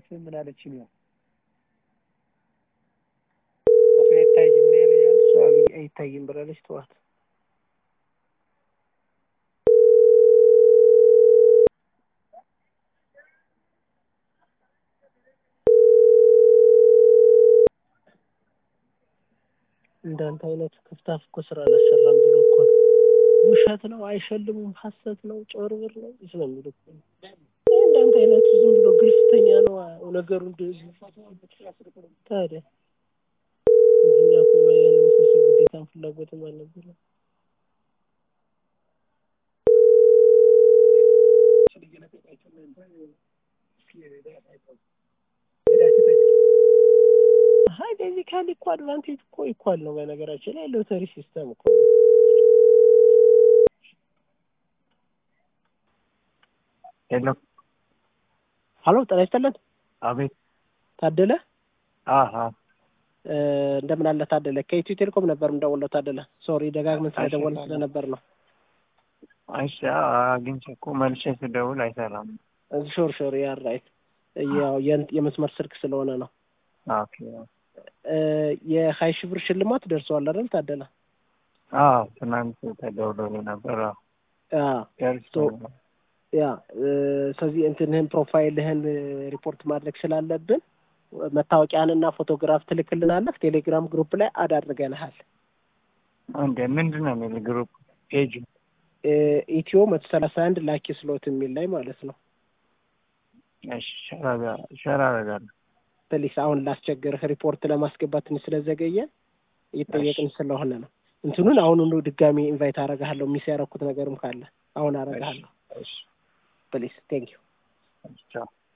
ምን አለችኝ ነው ፎቶ አይታይም ነው ያለኝ እሷ አይታይም ብላለች ተዋት እንዳንተ አይነት ክፍታፍ እኮ ስራ አላሰራም ብሎ እኮ ነው። ውሸት ነው፣ አይሸልሙም፣ ሀሰት ነው፣ ጭበርብር ነው ስለሚሉ እኮ ነው። እንዳንተ አይነቱ ዝም ብሎ ግልፍተኛ ነው ነገሩ እንደዚህ። ታዲያ እኛ እኮ ያለ መሰብሰብ ግዴታም ፍላጎትም አልነበረም። ሀይ ቤዚካሊ እኮ አድቫንቴጅ እኮ ኢኳል ነው። በነገራችን ላይ ሎተሪ ሲስተም እኮ ነው። ሄሎ ሀሎ ጤና ይስጥልን። አቤት ታደለ አሀ እ እንደምን አለ ታደለ? ከኢትዮ ቴሌኮም ነበር የምደውለው ታደለ። ሶሪ ደጋግመን ስለደወልን ስለነበር ነው። እሺ አግኝቼ እኮ መልሼ ስደውል አይሰራም። ሾር ሾር ያር ራይት ያው የን- የመስመር ስልክ ስለሆነ ነው። ኦኬ እ የሀያ ሺህ ብር ሽልማት ደርሰዋል አይደል ታደለ? አዎ ትናንት ተደውሎልኝ ነበር። አዎ አዎ ደርሶኛል። ያ እ ስለዚህ እንትንህን ፕሮፋይልህን ሪፖርት ማድረግ ስላለብን መታወቂያህንና ፎቶግራፍ ትልክልናለህ። ቴሌግራም ግሩፕ ላይ አድ አድርገንሃል። እንደ ምንድን ነው የሚል ግሩፕ ፔጅ እ ኢትዮ መቶ ሰላሳ አንድ ላኪ ስሎት የሚል ላይ ማለት ነው። እሺ ሸራ- ሸራ አደርጋለሁ። ፕሊስ አሁን ላስቸግርህ ሪፖርት ለማስገባት ትንሽ ስለዘገየ እየጠየቅን ስለሆነ ነው። እንትኑን አሁኑኑ ድጋሚ ኢንቫይት አረጋለሁ። ሚስ ያረኩት ነገርም ካለ አሁን አረጋለሁ። እሺ ፕሊስ ቴንክ ዩ ቻው